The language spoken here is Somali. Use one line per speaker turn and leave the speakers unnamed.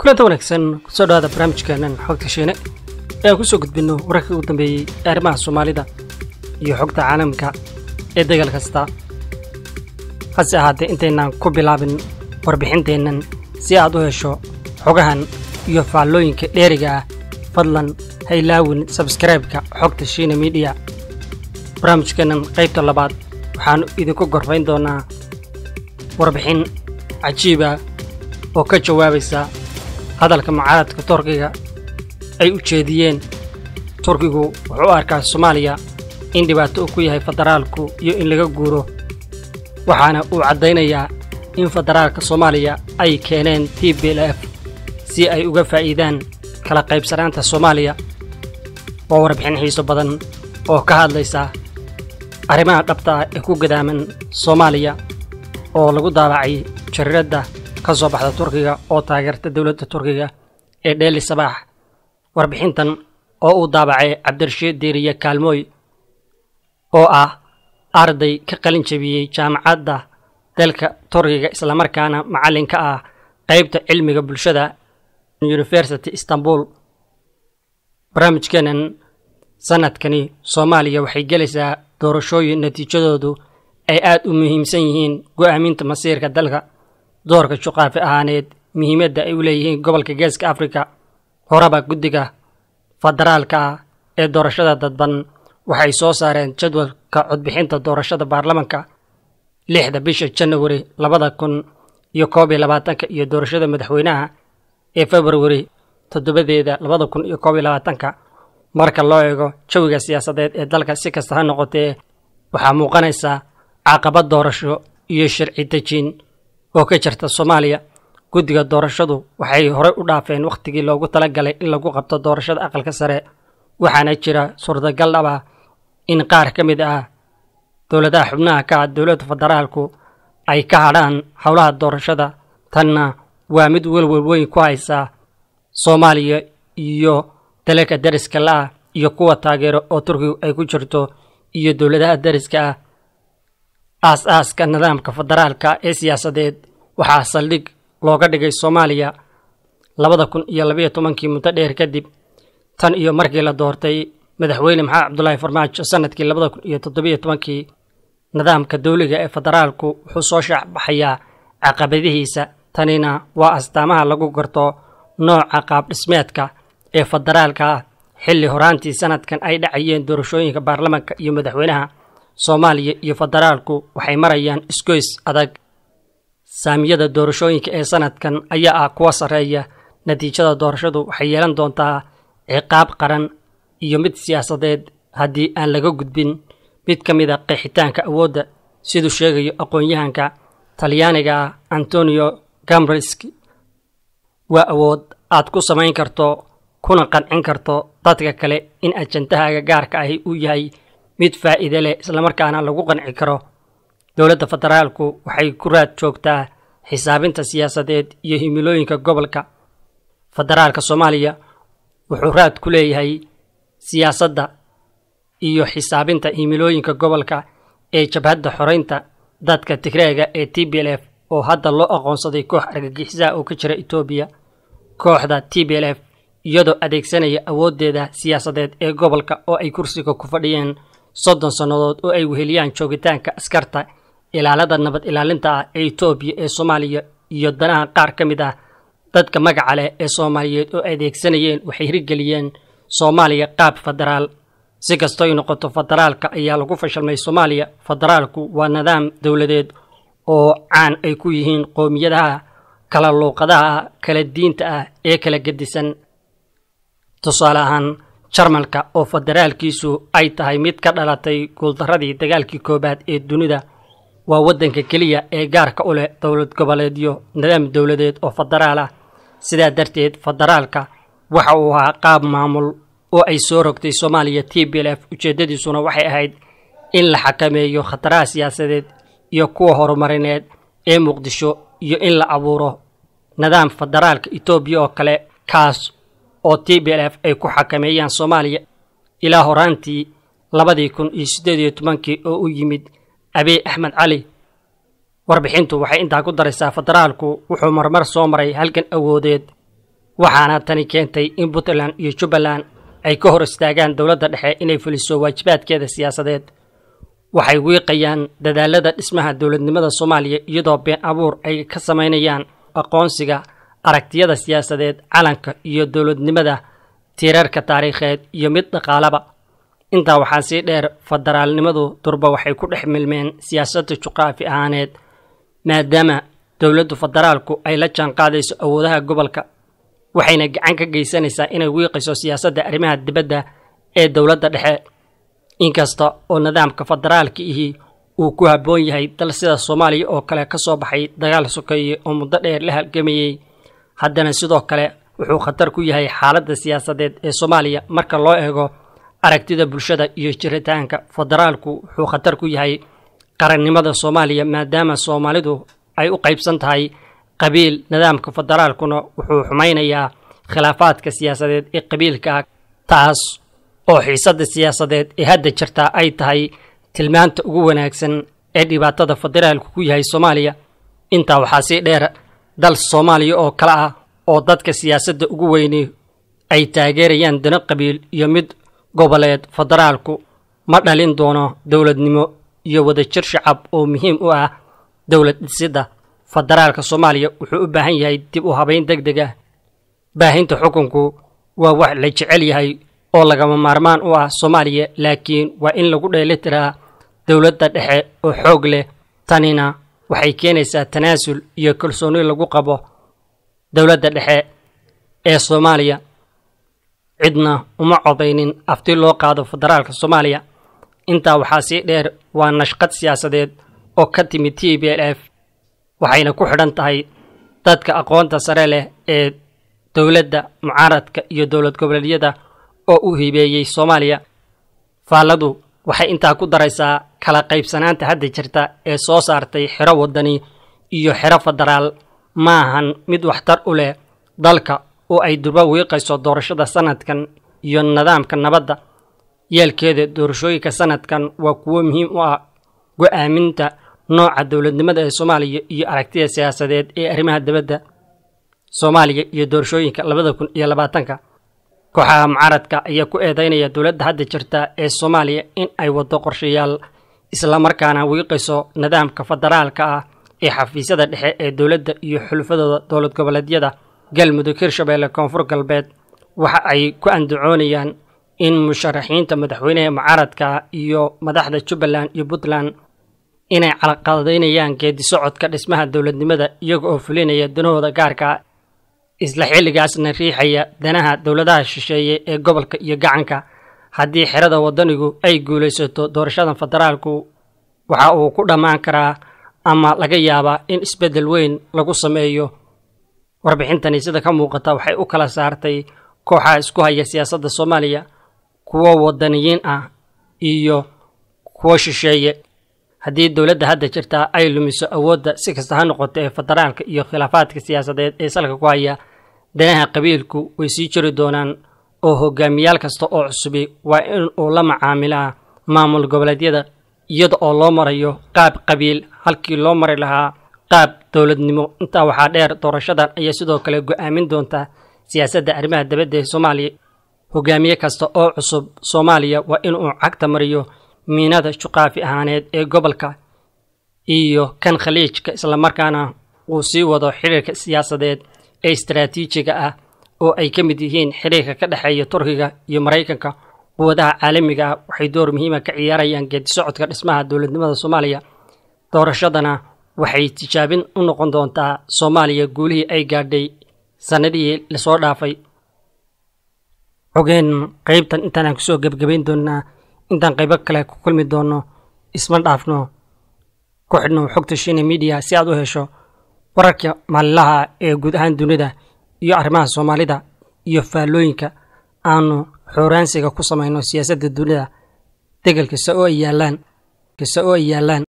kulanta wanaagsan kusoo dhawaada barnaamijkeenan xogta shiine ee aan kusoo gudbinno wararkii ugu dambeeyey ee arrimaha soomaalida iyo xogta caalamka ee dagaal kasta hase ahaatee intaynaan ku bilaabin warbixinteennan si aad u hesho xogahan iyo faallooyinka dheeriga ah fadlan ha ilaawin sabskraibeka xogta shiine midiya barnaamijkeennan qaybta labaad waxaannu idinku gorfayn doonnaa warbixin cajiiba oo ka jawaabaysa hadalka mucaaradka turkiga ay u jeediyeen turkigu wuxuu u arkaa soomaaliya in dhibaato uu ku yahay federaalku iyo in laga guuro waxaana uu caddaynayaa in federaalka soomaaliya ay keeneen t b l f si ay uga faa'iidaan kala qaybsanaanta soomaaliya waa warbixin xiiso badan oo ka hadlaysa arrimaha dhabta ah ee ku gadaaman soomaaliya oo lagu daabacay jariiradda ka soo baxda turkiga oo taageerta dowladda turkiga ee dheeli sabaax warbixintan oo uu daabacay cabdirashiid diiriye kaalmooy oo ah arday ka qalin jabiyey jaamacadda dalka turkiga islamarkaana macallin ka ah qaybta cilmiga bulshada university istanbul barnaamijkeenan sanadkani soomaaliya waxay gelaysaa doorashooyin natiijadoodu ay aad u muhiimsan yihiin go'aaminta masiirka dalka doorka juqaafi ahaaneed muhiimadda ay u leeyihiin gobolka geeska afrika horeba guddiga federaalka ah ee doorashada dadban waxay soo saareen jadwalka codbixinta doorashada baarlamanka lixda bisha janawari labada kun iyo koob iyo labaatanka iyo doorashada madaxweynaha ee februari toddobadeeda labada kun iyo koob iyo labaatanka marka loo eego jawiga siyaasadeed ee dalka si kasta ha noqotee waxaa muuqanaysaa caqabad doorasho iyo sharci dejin oo ka jirta soomaaliya guddiga doorashadu waxay horey u dhaafeen wakhtigii loogu talagalay in lagu qabto doorashada aqalka sare waxaana jira suurtagal dhab ah in qaar ka mid ah dowladaha xubnaha ka ah dowladda federaalku ay ka hadhaan howlaha doorashada tanna waa mid welwel weyn ku haysa soomaaliya iyo dalalka dariska la-ah iyo kuwa taageero oo turkigu ay ku jirto iyo dowladaha dariska ah aas-aaska nidaamka federaalka ee siyaasadeed waxaa saldhig looga dhigay soomaaliya labada kun iyo labayo tobankii muddo dheer kadib tan iyo markii la doortay madaxweyne maxamed cabdulaahi farmaajo sanadkii labada kun iyo toddobiyo tobankii nidaamka dawliga ee federaalku wuxuu soo shaacbaxayaa caqabadihiisa tanina waa astaamaha lagu garto nooca qaab dhismeedka ee federaalka ah xilli horaantii sanadkan ay dhacayeen doorashooyinka baarlamanka iyo madaxweynaha soomaaliya iyo federaalku waxay marayaan isgoys adag saamiyada doorashooyinka ee sanadkan ayaa ah kuwa sarreeya natiijada doorashadu waxay yeelan doontaa ciqaab qaran iyo mid siyaasadeed haddii aan laga gudbin mid ka mid a qeexitaanka awoodda siduu sheegayo aqoon-yahanka talyaaniga ah antonio gambriski waa awood aad ku samayn karto kuna qancin karto dadka kale in ajantahaaga gaarka ahi uu yahay mid faa'iide leh islamarkaana lagu qanci karo dowladda federaalku waxay ku raad joogtaa xisaabinta siyaasadeed iyo himilooyinka gobolka federaalka soomaaliya wuxuu raad ku leeyahay siyaasadda iyo xisaabinta himilooyinka gobolka ee jabhadda xoreynta dadka tigreega ee t b l f oo hadda loo aqoonsaday koox argagixisaha oo ka jira etoobiya kooxda t b l f iyadoo adeegsanaya awooddeeda siyaasadeed ee gobolka oo ay kursiga ku fadhiyeen soddon sannadood oo ay weheliyaan joogitaanka askarta ilaalada nabad ilaalinta ah ee etoobiya ee soomaaliya iyo danaha qaar ka mid ah dadka magaca leh ee soomaaliyeed oo adeegsanayeen waxay hirgeliyeen soomaaliya qaab federaal si kastoy noqoto federaalka ayaa lagu fashilmay soomaaliya federaalku waa nidaam dowladeed oo caan ay ku yihiin qowmiyadaha kala luuqadaha kala diinta ah ee kala gedisan tusaale ahaan jarmalka oo federaalkiisu ay tahay mid ka dhalatay guuldaradii dagaalkii koowaad ee dunida waa waddanka keliya ee gaarka u leh dowlad goboleedyo nidaam dowladeed oo federaal ah sidaa darteed federaalka waxa uu ahaa qaab maamul oo ay soo rogtay soomaaliya t b l f ujeeddadiisuna waxay ahayd in la xakameeyo khataraha siyaasadeed iyo kuwa horumarineed ee muqdisho iyo in la abuuro nidaam federaalka etoobiya oo kale kaas oo t b l f ay ku xakameeyaan soomaaliya ilaa horaantii labadii kun iyo siddeed iyo tobankii oo u yimid abiy axmed cali warbixintu waxay intaa ku daraysaa federaalku wuxuu marmar soo maray halgan awoodeed waxaana tani keentay in puntland iyo jubbaland ay ka hor istaagaan dowladda dhexe inay fuliso waajibaadkeeda siyaasadeed waxay wiiqayaan dadaalada dhismaha dowladnimada soomaaliya iyadoo been abuur ay ka samaynayaan aqoonsiga aragtiyada siyaasadeed calanka iyo dowladnimada tiirarka taariikheed iyo mid dhaqaalaba intaa waxaa sii dheer federaalnimadu durba waxay ku dhex milmeen siyaasadda juqraafi ahaaneed maadaama dowladdu federaalku ay la jaanqaadayso awoodaha gobolka waxayna gacan ka geysanaysaa inay wiiqayso siyaasadda arrimaha dibadda ee dowladda dhexe inkasta oo nidaamka federaalka ihi uu ku habboon yahay dal sida soomaaliya oo kale ka soo baxay dagaal sokeeye oo muddo dheer la halgamayey haddana sidoo kale wuxuu khatar ku yahay xaaladda siyaasadeed ee soomaaliya marka loo eego aragtida bulshada iyo jiritaanka federaalku wuxuu khatar ku yahay qarannimada soomaaliya maadaama soomaalidu ay u qaybsan tahay qabiil nidaamka federaalkuna wuxuu xumaynayaa khilaafaadka siyaasadeed ee qabiilka taas oo xiisadda siyaasadeed ee hadda jirtaa ay tahay tilmaanta ugu wanaagsan ee dhibaatada federaalku ku yahay soomaaliya intaa waxaa sii dheer dal soomaaliya oo kale ah oo dadka siyaasadda ugu weyni ay taageerayaan dano qabiil iyo mid goboleed federaalku ma dhalin doono dowladnimo iyo wadajir shacab oo muhiim u ah dowlad dhisidda federaalka soomaaliya wuxuu u baahan yahay dib u habayn deg deg ah baahinta xukunku waa wax la jecel yahay oo lagama maarmaan u ah soomaaliya laakiin waa in lagu dheelitiraa dowladda dhexe oo xoog leh tanina waxay keenaysaa tanaasul iyo kalsooni lagu qabo dowladda dhexe ee soomaaliya cidna uma codaynin afti loo qaado federaalka soomaaliya intaa waxaa sii dheer waa nashqad siyaasadeed oo ka timid t b l f waxayna ku xidhan tahay dadka aqoonta sare leh ee dowladda mucaaradka iyo dowlad goboleedyada oo u hibeeyey soomaaliya faalladu waxay intaa ku daraysaa kala qaybsanaanta hadda jirta ee soo saartay xero waddani iyo xero federaal ma ahan mid waxtar u leh dalka oo ay durba wiiqayso doorashada sanadkan iyo nidaamka nabadda yeelkeeda doorashooyinka sanadkan waa kuwo muhiim u ah go-aaminta nooca dowladnimada ee soomaaliya iyo aragtida siyaasadeed ee arrimaha dibadda soomaaliya iyo doorashooyinka labada kun iyo labaatanka kooxaha mucaaradka ayaa ku eedeynaya dowladda hadda jirta ee soomaaliya in ay waddo qorshayaal islamarkaana wiiqayso nidaamka federaalka ah ee xafiisyada dhexe ee dowladda iyo xulufadooda dowlad goboleedyada galmudug hirshabeelle koonfur galbeed waxa ay ku andacoonayaan in musharaxiinta madaxweynaha mucaaradka iyo madaxda jubbaland iyo puntland inay calaqadaynayaan geedi socodka dhismaha dowladnimada iyaga oo fulinaya danahooda gaarka isla xilligaasna riixaya danaha dowladaha shisheeye ee gobolka iyo gacanka haddii xerada waddanigu ay guulaysato doorashada federaalku waxa uu ku dhammaan karaa ama laga yaabaa in isbeddel weyn lagu sameeyo warbixintani sida ka muuqata waxay u kala saartay kooxaha isku haya siyaasadda soomaaliya kuwo waddaniyiin ah iyo kuwo shisheeye haddii dowladda hadda jirta ay lumiso awoodda si kasta ha noqoto ee federaalka iyo khilaafaadka siyaasadeed ee salka ku haya danaha qabiilku way sii jiri doonaan oo hogaamiyaal kasta oo cusubi waa in uu la macaamilaa maamul goboleedyada iyada oo loo marayo qaab qabiil halkii loo mari lahaa qaab dowladnimo intaa waxaa dheer doorashadan ayaa sidoo kale go-aamin doonta siyaasadda arrimaha dibadda ee soomaaliya hogaamiye kasta oo cusub soomaaliya waa inuu cagta mariyo miinada juqaafi ahaaneed ee gobolka iyo kan khaliijka islamarkaana uu sii wado xiriirka siyaasadeed ee istaraatiijiga ah oo ay ka mid yihiin xiriirka ka dhexeeya turkiga iyo maraykanka quwadaha caalamiga ah waxay door muhiima ka ciyaarayaan geedi socodka dhismaha dowladnimada soomaaliya doorashadana waxay tijaabin u noqon doontaa soomaaliya guulihii ay gaadhay sannadihii lasoo dhaafay xogeen qaybtan intaan aan kusoo gebgabayn doonaa intaan qaybo kale ku kulmi doono isma dhaafno ku xidhno xogta shina midiya si aad u hesho wararka maalinlaha ee guud ahaan dunida iyo arrimaha soomaalida iyo faallooyinka aanu xooraansiga ku samayno siyaasadda dunida degal kasta oo ay yaallaan kasta oo ay yaallaan